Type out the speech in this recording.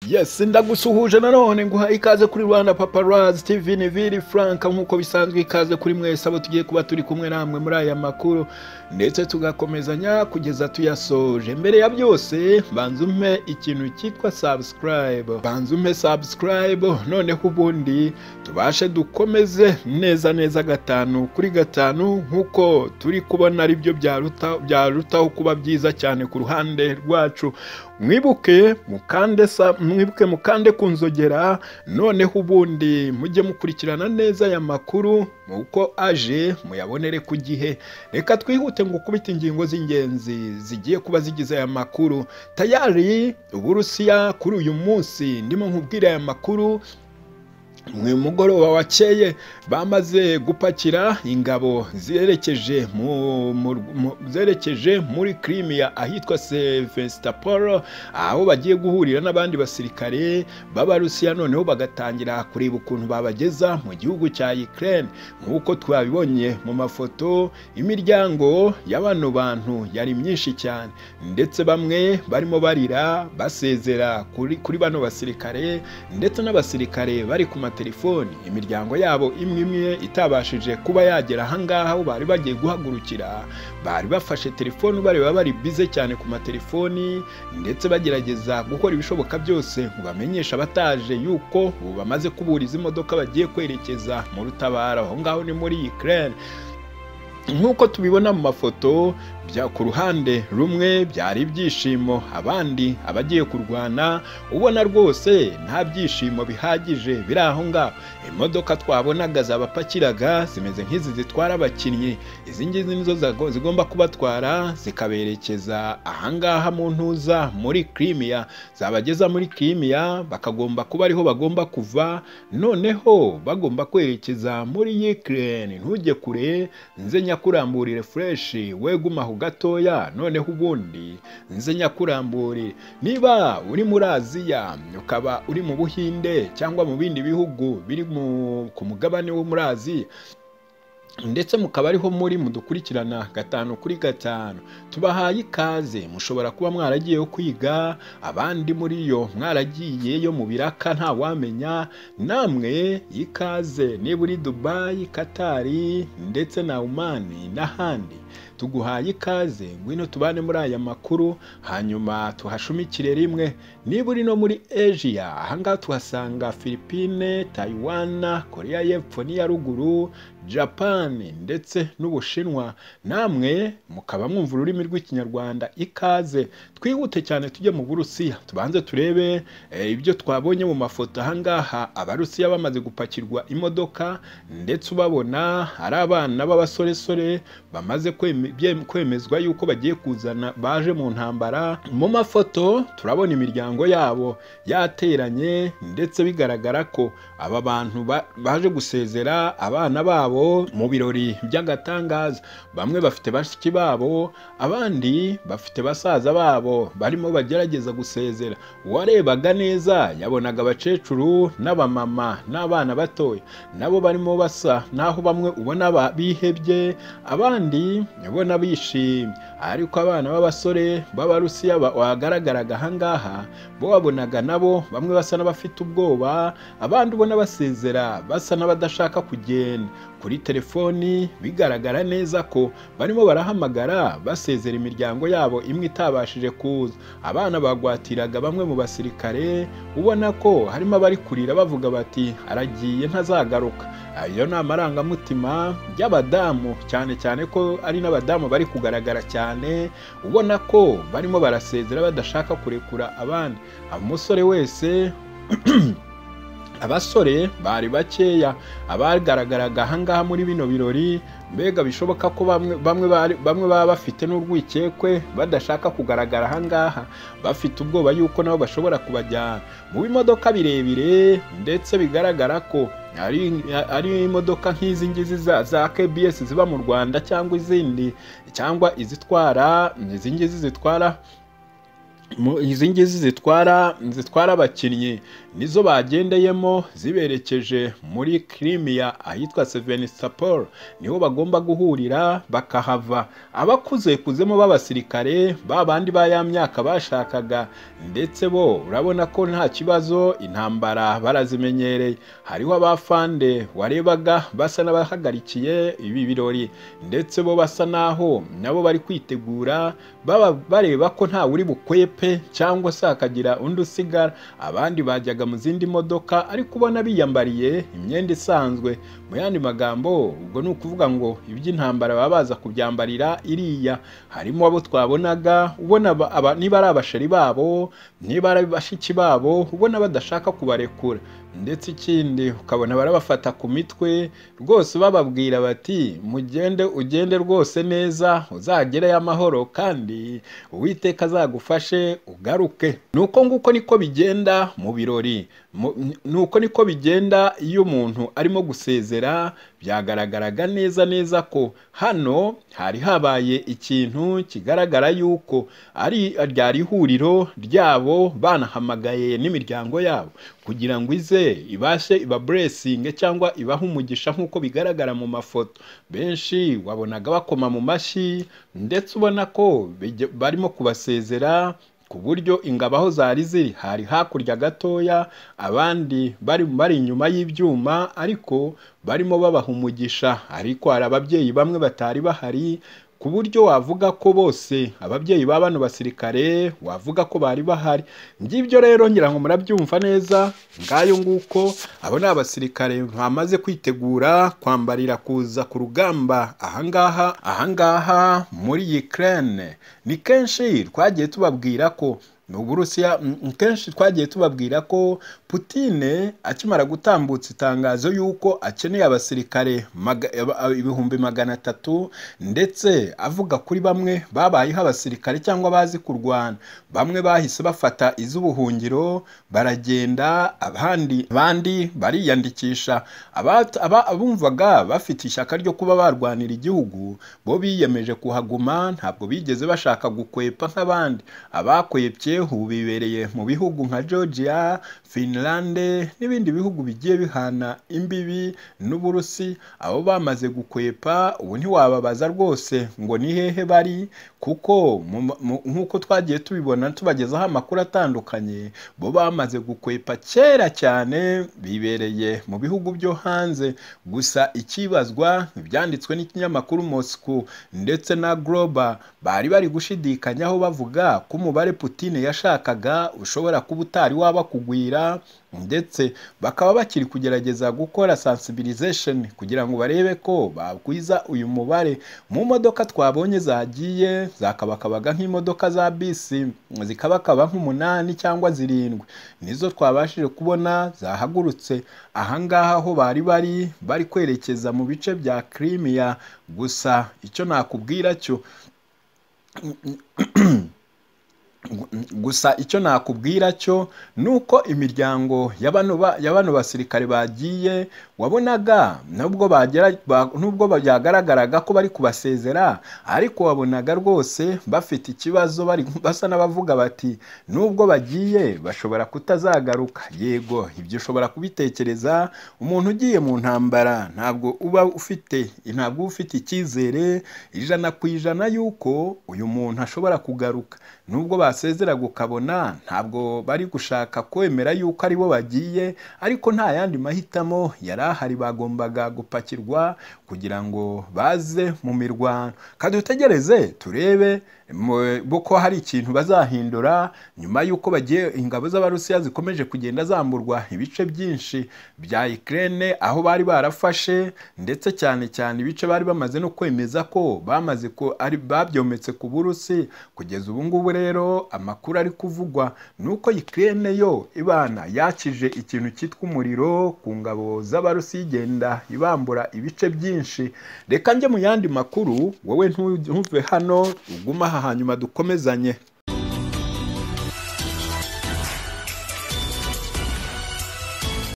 Yes ndagusuhuje nanone nguha ikaze kuri Rwanda Paparazzi TV ni Vili Frank nk'uko bisanzwe ikaze kuri mwese abo tugiye kuba turi kumwe namwe muri aya makuru ndetse tugakomezanya kugeza tuyasoje mbere ya byose banza umpe ikintu cyitwa subscribe banza umpe subscribe noneho ubundi tubashe dukomeze neza neza gatanu kuri gatanu nk'uko turi kubona ari byo byarutaho kuba byiza cyane ku ruhande rwacu mwibuke mukande sa mwibuke mukande ku nzogera noneho ubundi mujye mukurikirana neza aya makuru uko aje muyabonere ku gihe reka twihute ngo ukubite ingingo z'ingenzi zigiye kuba zigize aya makuru tayari uburusiya kuri uyu munsi ndimo nkubwira aya makuru mu mugoroba wakeye bamaze gupakira ingabo zerekeje zerekeje muri Crimea ahitwa Sevastopol aho bagiye guhurira n'abandi basirikare b'abarusiya noneho bagatangira kureba ukuntu babageza mu gihugu cya Ukraine nk'uko twabibonye mu mafoto imiryango ya bano bantu yari myinshi cyane ndetse bamwe barimo barira basezera kuri, kuri bano basirikare ndetse n'abasirikare bari ku telefoni imiryango yabo imwe imwe itabashije kuba yagera ahangaha aho bari bagiye guhagurukira bari bafashe telefoni bareba bari bize cyane ku matelefoni ndetse bagerageza gukora ibishoboka byose ngo bamenyeshe abataje yuko ubu bamaze kubura izi modoka bagiye kwerekeza mu rutabaro aho ngaho ni muri Ukraine nk'uko tubibona mu mafoto ku ruhande rumwe byari ibyishimo abandi abagiye kurwana ubona rwose nta byishimo bihagije biri aho ngaho imodoka twabonaga zabapakiraga zimeze nk'izi zitwara abakinnyi izi ngizi nizo zigomba kubatwara zikaberekeza ahangaha mu ntuza muri kirimiya zabageza muri kirimiya bakagomba kuba ariho bagomba kuva noneho bagomba kwerekeza muri yikireni ntujye kure nze nyakuramburire fureshi weguma aho gatoya noneho ubundi nze nyakurambure niba uri muri aziya ukaba uri mu buhinde cyangwa mu bindi bihugu biri ku mugabane wo muri aziya ndetse mukaba ariho muri mudukurikirana gatanu kuri gatanu tubahaye ikaze mushobora kuba mwaragiyeyo kwiga abandi muri yo mwaragiyeyo mu biraka ntawamenya namwe ikaze niba uri dubayi katari ndetse na umani n'ahandi tuguhaye ikaze ngwino tubane muri aya makuru hanyuma tuhashumikire rimwe niba uri no muri asia ahangaha tuhasanga philippine taiwan korea y'epfo n'iya ruguru japan ndetse n'ubushinwa namwe mukaba mwumva ururimi rw'ikinyarwanda ikaze twihute cyane tujye mu burusiya tubanze turebe ibyo twabonye mu mafoto ahangaha abarusiya bamaze gupakirwa imodoka ndetse ubabona ari abana b'abasoresore bamaze kwemezwa yuko bagiye kuzana baje mu ntambara mu mafoto turabona imiryango yabo yateranye ndetse bigaragara ko aba bantu baje gusezera abana babo mu birori by'agatangaza bamwe bafite bashiki babo abandi bafite basaza babo barimo bagerageza gusezera uwarebaga neza yabonaga abakecuru n'abamama n'abana batoya nabo barimo basa naho bamwe ubona bihebye abandi ubona bishimye ariko abana b'abasore b'abarusiya bagaragaraga ahangaha bo wabonaga nabo bamwe basa n'abafite ubwoba abandi ubona basezera basa n'abadashaka kugenda kuri telefoni bigaragara neza ko barimo barahamagara basezera imiryango yabo imwe itabashije kuza abana bagwatiraga bamwe mu basirikare ubona ko harimo abari kurira bavuga bati aragiye ntazagaruka ayo ni amarangamutima y'abadamu cyane cyane ko ari n'abadamu bari kugaragara cyane ubona ko barimo barasezera badashaka kurekura abandi umusore wese abasore bari bakeya abagaragaraga ahangaha muri bino birori mbega bishoboka ko bamwe baba bafite n'urwikekwe badashaka kugaragara ahangaha bafite ubwoba yuko nabo bashobora kubajyana mu bimodoka birebire ndetse bigaragara ko ari imodoka nk'izi ngizi za kbs ziba mu rwanda cyangwa izindi cyangwa izitwara izi ngizi zitwara izi ngizi zitwara zitwara abakinnyi nizo bagendeyemo ziberekeje muri kirimiya ahitwa sevenisitaporo niho bagomba guhurira bakahava abakuze kuzemo b'abasirikare ba bandi ba ya myaka bashakaga ndetse bo urabona ko nta kibazo intambara barazimenyereye hariho abafande warebaga basa n'abahagarikiye ibi birori ndetse bo basa n'aho nabo bari kwitegura baba bareba ko ntawe uri bukwepa pe cyangwa se hakagira undi usigara abandi bajyaga mu zindi modoka ariko ubona biyambariye imyenda isanzwe mu yandi magambo ubwo ni ukuvuga ngo iby'intambara baba baza kubyambarira iriya harimo abo twabonaga ubona niba ari abasheri babo niba ari bashiki babo ubona badashaka kubarekura ndetse ikindi ukabona barabafata ku mitwe rwose bababwira bati mugende ugende rwose neza uzagereyo amahoro kandi uwiteka azagufashe ugaruke ni uko nguko niko bigenda mu birori ni uko niko bigenda iyo umuntu arimo gusezera byagaragaraga neza neza ko hano hari habaye ikintu kigaragara yuko ari ryari ihuriro ryabo banahamagaye n'imiryango yabo kugira ngo ize ibashe ibaburesinge cyangwa ibahe umugisha nk'uko bigaragara mu mafoto benshi wabonaga bakoma mu mashyi ndetse ubona ko barimo kubasezera ku buryo ingabo aho zari ziri hari hakurya gatoya abandi bari bari inyuma y'ibyuma ariko barimo babaha umugisha ariko hari ababyeyi bamwe batari bahari ku buryo wavuga ko bose ababyeyi ba bano basirikare wavuga ko bari bahari ngibyo rero ngira ngo murabyumva neza ngayo nguko abo ni abasirikare bamaze kwitegura kwambarira kuza ku rugamba ahangaha ahangaha muri Ukraine ni kenshi twagiye tubabwira ko uburusiya kenshi twagiye tubabwira ko putine akimara gutambutsa itangazo y'uko akeneye abasirikare ibihumbi magana atatu ndetse avuga kuri bamwe babayeho abasirikare cyangwa bazi kurwana bamwe bahise bafata iz'ubuhungiro baragenda abandi bandi bariyandikisha abumvaga bafite ishyaka ryo kuba barwanira igihugu bo biyemeje kuhaguma ntabwo bigeze bashaka gukwepa nk'abandi abakwepye ubu bibereye mu bihugu nka georgia finlande n'ibindi bihugu bigiye bihana imbibi n'uburusi abo bamaze gukwepa ubu ntiwababaza rwose ngo ni hehe bari kuko nk'uko twagiye tubibona tubagezaho amakuru atandukanye bo bamaze gukwepa kera cyane bibereye mu bihugu byo hanze gusa ikibazwa byanditswe n'ikinyamakuru moscou ndetse na global bari bari gushidikanyaho bavuga ko umubare Putin yashakaga ushobora kuba utari waba kugwira ndetse bakaba bakiri kugerageza gukora sensibilization kugira ngo barebe ko bakwiza uyu mubare mu modoka twabonye zagiye zakabakabaga nk'imodoka za bisi zikabakaba nk'umunani cyangwa zirindwi nizo twabashije kubona zahagurutse ahangaha aho bari bari bari kwerekeza mu bice bya Crimea gusa icyo nakubwira cyo gusa icyo nakubwira cyo ni uko imiryango ya bano basirikare bagiye wabonaga nubwo byagaragaraga ko bari kubasezera ariko wabonaga rwose bafite ikibazo basa n'abavuga bati nubwo bagiye bashobora kutazagaruka yego ibyo ushobora kubitekereza umuntu ugiye mu ntambara ntabwo uba ufite ntabwo uba ufite icyizere ijana ku ijana y'uko uyu muntu ashobora kugaruka nubwo basi basezeraga ukabona ntabwo bari gushaka kwemera yuko aribo bagiye ariko nta yandi mahitamo yari ahari bagombaga gupakirwa kugira ngo baze mu mirwano kadutegereze turebe ko hari ikintu bazahindura nyuma y'uko bagiye ingabo z'abarusiya zikomeje kugenda zamburwa ibice byinshi bya ikirere aho bari barafashe ndetse cyane cyane ibice bari bamaze no kwemeza ko bamaze ko ari babyometse ku burusi kugeza ubu ngubu rero amakuru ari kuvugwa ni uko ikirere yo ibana yakije ikintu cyitwa umuriro ku ngabo z'abarusi igenda ibambura ibice byinshi reka njye mu yandi makuru wowe ntuve hano uguma aha hanyuma dukomezanye